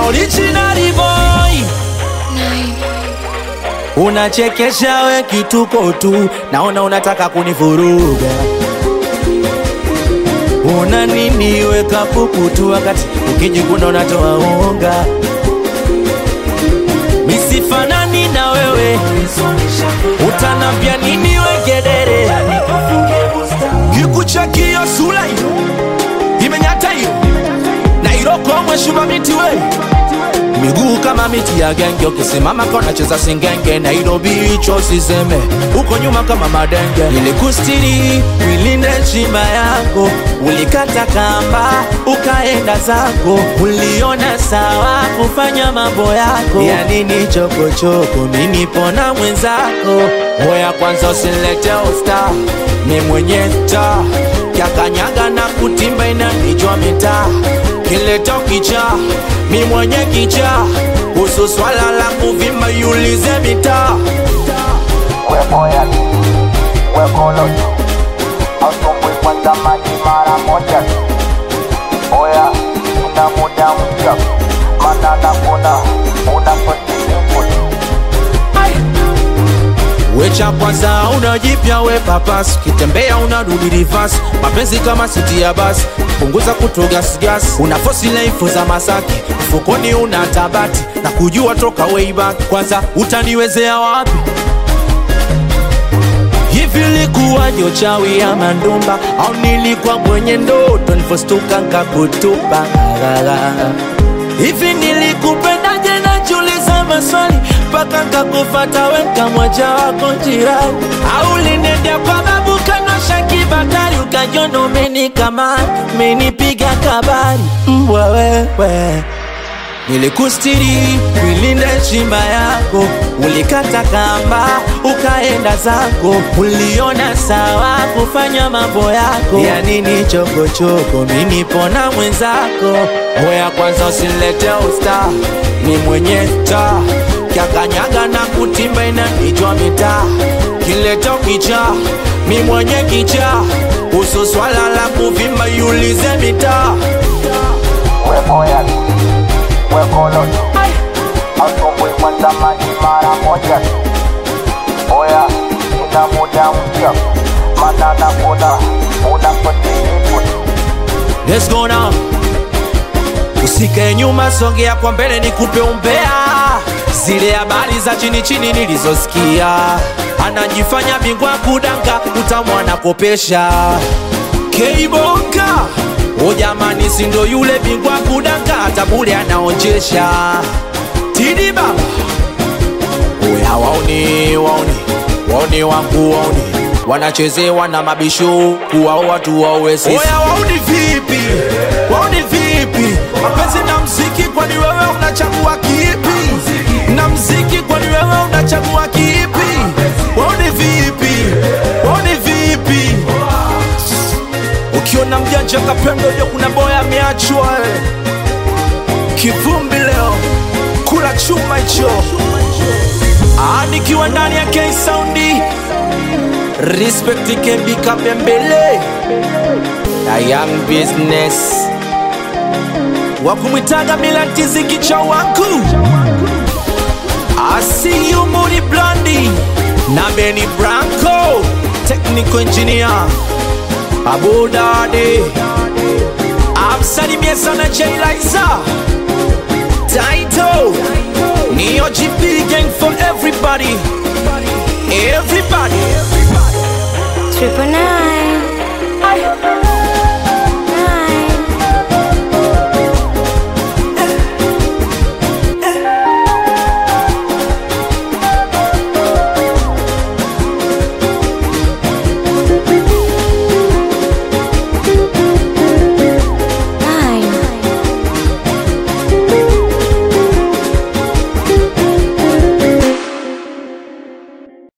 original boy unachekesha we kituko tu naona unataka kunivuruga una nini weka pupu tu wakati ukijikuna unatoa unga misifanani na wewe utanambia nini wegedere kikuchakio sura hiyo imenyata hiyo na irokomwe shuma miti we miguu kama miti ya genge ukisimama kona cheza singenge nairobi hicho siseme huko nyuma kama madenge nilikustiri wilinde chimba yako ulikata kamba ukaenda zako uliona sawa kufanya mambo yako ya nini chokochoko minipona mwenzako moya kwanza usilete usta ni mwenye ta kyakanyaga na kutimba inanijwa mitaa kileto kicha mi mwenye kicha kuhusu swala la kuvimba yulize mitaa wemoya wekolo asumbui kwanza maji mara moja oya ina muda mpya mana nakuna unapotiimu wecha kwanza unajipya we papas ukitembea unarudi rivas mapenzi kama siti ya basi punguza kutogasgas una fosi laifu za masaki mfukoni una tabati na kujua toka way back kwanza utaniwezea wapi hivi likuwaje uchawi ya mandumba au nilikuwa mwenye ndoto nilivostuka nkakutupa hivi nilikupendaje najiuliza maswali mpaka nkakufata weka mwaja wako jirani au linendea kwa babu kanosha kibatari ukajona umenikamata umenipiga kabari mbwa wewe nilikustiri kuilinde chimba yako ulikata kamba ukaenda zako uliona sawa kufanya mambo yako ya nini chokochoko minipona mwenzako moya kwanza usilete usta ni mwenye ta kyakanyaga na kutimba inanijwa mitaa kileto kicha mi mwenye kicha kuhusu swala la kuvimba yulize mitaa wemoya wekolo asumbui kwanza maji mara moja oya ina muda mpya mana nakuna unapotiimu Let's go now. Usikae nyuma, songea kwa mbele, nikupe umbea zile habari za chini chini nilizosikia. Anajifanya bingwa kudanga, utamwana kopesha Keibonga. O jamani, si ndo yule bingwa kudanga, hata bure anaonjesha. Tidi baba, oya waoni, waoni, waoni wangu waoni wanachezewa na mabisho kuwao watu wawe sisi. Oya wauni vipi? Wauni vipi? Mapenzi na mziki, kwani wewe unachagua kipi? Na mziki, kwani wewe unachagua kipi? Wauni vipi? Wauni vipi? Ukiona mjanja kapendo, jo kuna boya ameachwa eh. Kivumbi leo kula chuma hicho, Ah, nikiwa ndani ya K Soundi Respect Kembi Kapembele na Young Business wakumwitaga Milantizi kicha wangu Asiyu Mudi Blandi na Benny Branco Technical Engineer Abu Dade amsalimie sana Jay Liza Taito Neo GP gang for everybody Everybody Triple nine.